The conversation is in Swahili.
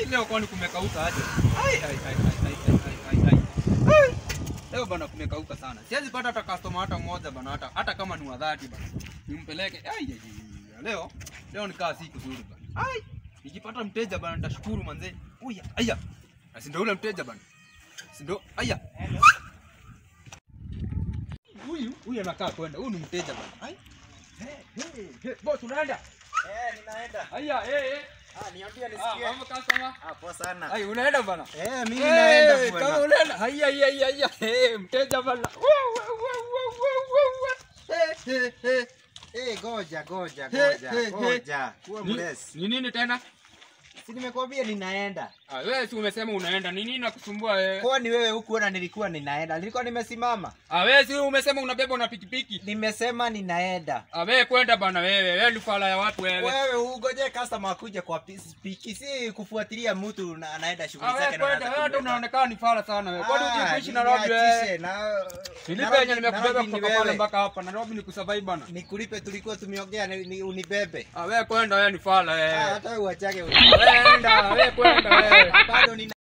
leo kwani kumekauka aje? Ai ai ai ai ai ai ai. ai. Ai. Leo bana kumekauka sana. Siwezi pata hata customer hata mmoja bana hata hata kama ni wa dhati bana. Nimpeleke. Ai ai. ai. Leo leo nikaa siku nzuri bana. Ai. Nikipata mteja bana nitashukuru manze. Uya, aya. Na si ndio ule mteja bana. Si ndio? Aya. Huyu huyu anakaa kwenda. Huyu ni mteja bana. Ai. Hey, hey, hey. Boss unaenda? Eh, ninaenda. Aya, eh eh. Ah, niambie Ah, nisikie. mambo customer. Ah, poa sana. Ai, unaenda bana? Eh, mimi Eh, naenda Kama bwana. unaenda. Haya, haya, haya, haya. Eh, mteja bana. Wa, wa, wa, wa, wa, wa, wa. Eh, eh, eh. Eh, goja, goja, He, goja, he, he. goja. Kuwa Ni- mlesi. Ni nini tena? Si nimekwambia ninaenda. Ah, wewe si umesema unaenda. Ni nini nakusumbua wewe? Kwani wewe hukuona nilikuwa ninaenda? Nilikuwa nimesimama. Ah, wewe si umesema unabeba na pikipiki. Nimesema ninaenda. Ah, wewe kwenda bana wewe. Wewe ni fala ya watu wewe. Wewe ugoje customer akuje kwa piki, si kufuatilia mtu na anaenda shughuli Ah, wewe zake na kwenda. anaanza Wewe ndio kubeba. unaonekana ni fala sana wewe. Kwani Ah, unataka kuishi ni- Nairobi niachishe, wewe? na- Nilipe yenye Nairobi- nimekubeba Nairobi ni kutoka pale wewe. mpaka hapa. Nairobi ni kusurvive bana. Nikulipe tulikuwa tumeongea ni- ni- unibebe. Ah, wewe kwenda wewe ni fala Ah, wewe. hata uachake. Wewe enda, wewe kwenda wewe. Bado nina